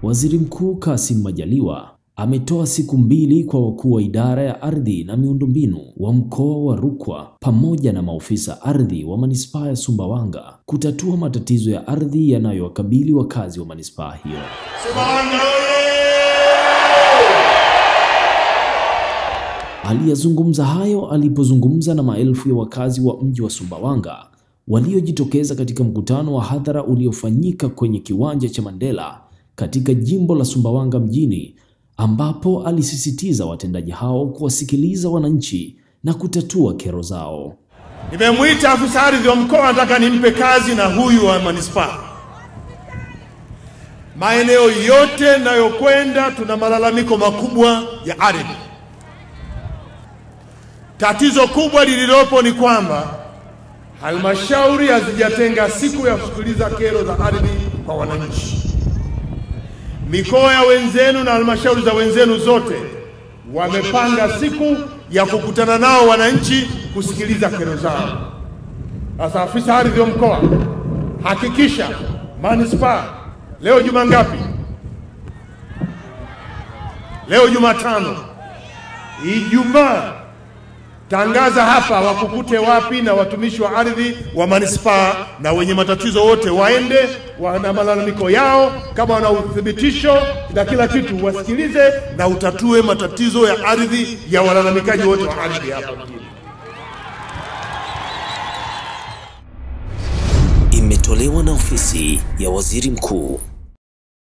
Waziri Mkuu Kassim Majaliwa ametoa siku mbili kwa wakuu wa idara ya ardhi na miundombinu wa mkoa wa Rukwa pamoja na maofisa ardhi wa manispaa ya Sumbawanga kutatua matatizo ya ardhi yanayowakabili wakazi wa manispaa hiyo. Sumbawanga Aliyazungumza hayo alipozungumza na maelfu ya wakazi wa mji wa Sumbawanga waliojitokeza katika mkutano wa hadhara uliofanyika kwenye kiwanja cha Mandela katika jimbo la Sumbawanga mjini ambapo alisisitiza watendaji hao kuwasikiliza wananchi na kutatua kero zao. Nimemwita afisa ardhi wa mkoa, nataka nimpe kazi na huyu wa manispaa. Maeneo yote nayokwenda tuna malalamiko makubwa ya ardhi. Tatizo kubwa lililopo ni kwamba halmashauri hazijatenga siku ya kusikiliza kero za ardhi kwa wananchi. Mikoa ya wenzenu na halmashauri za wenzenu zote wamepanga siku ya kukutana nao wananchi kusikiliza kero zao. Sasa afisa ardhi wa mkoa, hakikisha manispaa leo juma ngapi? Leo Jumatano, Ijumaa tangaza hapa wakukute wapi, na watumishi wa ardhi wa manispaa na wenye matatizo wote waende, wana malalamiko yao, kama wana uthibitisho na kila kitu, wasikilize na utatue matatizo ya ardhi ya walalamikaji wote wa ardhi hapa mjini. Imetolewa na ofisi ya waziri mkuu